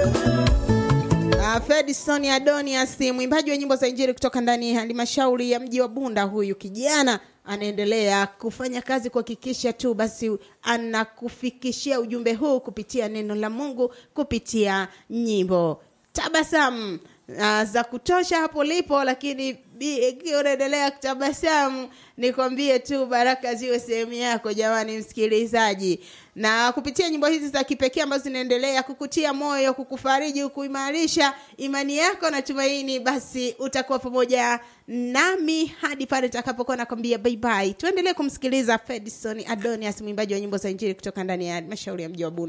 Uh, Fedison Adonias mwimbaji wa nyimbo za Injili kutoka ndani ya halmashauri ya mji wa Bunda. Huyu kijana anaendelea kufanya kazi kuhakikisha tu basi anakufikishia ujumbe huu kupitia neno la Mungu, kupitia nyimbo tabasamu uh, za kutosha hapo lipo, lakini ikiwa unaendelea kutabasamu, nikwambie tu baraka ziwe sehemu yako, jamani msikilizaji, na kupitia nyimbo hizi za kipekee ambazo zinaendelea kukutia moyo, kukufariji, kuimarisha imani yako na tumaini, basi utakuwa pamoja nami hadi pale tutakapokuwa nakwambia bye bye. Tuendelee kumsikiliza Fedison Adonias, mwimbaji wa nyimbo za Injili kutoka ndani ya halmashauri ya mji wa Bunda.